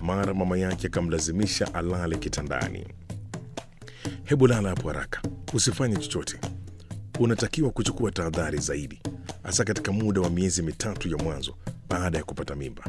Mara mama yake akamlazimisha alale kitandani. Hebu lala hapo haraka, usifanye chochote. Unatakiwa kuchukua tahadhari zaidi, hasa katika muda wa miezi mitatu ya mwanzo baada ya kupata mimba.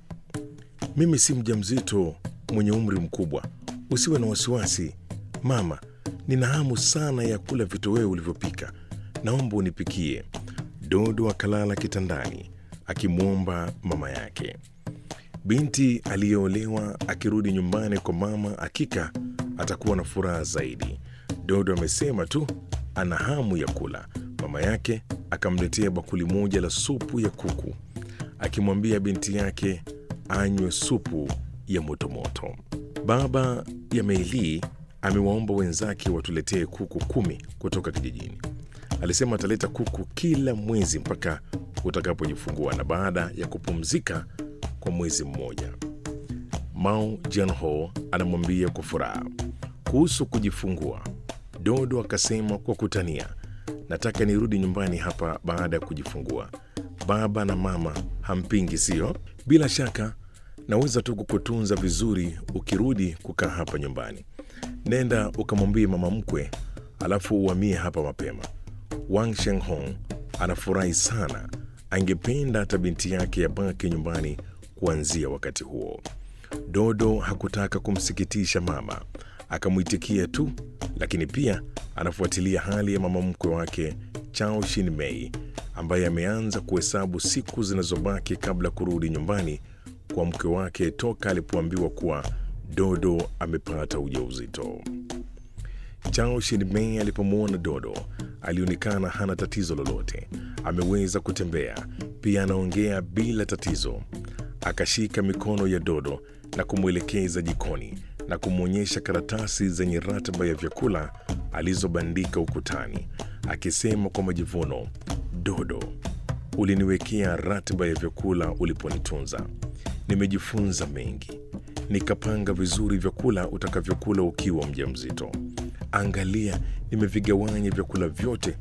Mimi si mjamzito mwenye umri mkubwa, usiwe na wasiwasi mama. Nina hamu sana ya kula vitoweo ulivyopika, naomba unipikie. Dodo akalala kitandani akimwomba mama yake. Binti aliyeolewa akirudi nyumbani kwa mama, hakika atakuwa na furaha zaidi. Dodo amesema tu ana hamu ya kula. Mama yake akamletea bakuli moja la supu ya kuku, akimwambia binti yake anywe supu ya motomoto. Baba ya Meili amewaomba wenzake watuletee kuku kumi kutoka kijijini. Alisema ataleta kuku kila mwezi mpaka utakapojifungua na baada ya kupumzika kwa mwezi mmoja. Mao Jianho anamwambia kwa furaha kuhusu kujifungua. Dodo akasema kwa kutania, nataka nirudi nyumbani hapa baada ya kujifungua. Baba na mama hampingi, sio? Bila shaka naweza tu kukutunza vizuri ukirudi kukaa hapa nyumbani. Nenda ukamwambie mama mkwe, alafu uhamie hapa mapema. Wang Shenghong anafurahi sana, angependa hata binti yake yabaki nyumbani kuanzia wakati huo. Dodo hakutaka kumsikitisha mama, akamwitikia tu, lakini pia anafuatilia hali ya mama mkwe wake Chao Shin Mei ambaye ameanza kuhesabu siku zinazobaki kabla kurudi nyumbani kwa mke wake toka alipoambiwa kuwa Dodo amepata ujauzito. Chao Shin-mei alipomwona Dodo alionekana hana tatizo lolote, ameweza kutembea, pia anaongea bila tatizo. Akashika mikono ya Dodo na kumwelekeza jikoni na kumwonyesha karatasi zenye ratiba ya vyakula alizobandika ukutani, akisema kwa majivuno, Dodo, uliniwekea ratiba ya vyakula uliponitunza. Nimejifunza mengi, nikapanga vizuri vyakula utakavyokula ukiwa mjamzito. Angalia, nimevigawanya vyakula vyote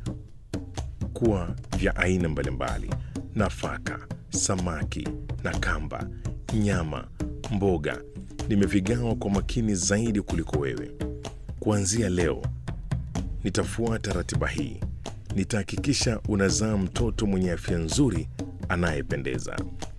kuwa vya aina mbalimbali: nafaka, samaki na kamba, nyama, mboga. Nimevigawa kwa makini zaidi kuliko wewe. Kuanzia leo nitafuata ratiba hii. Nitahakikisha unazaa mtoto mwenye afya nzuri anayependeza.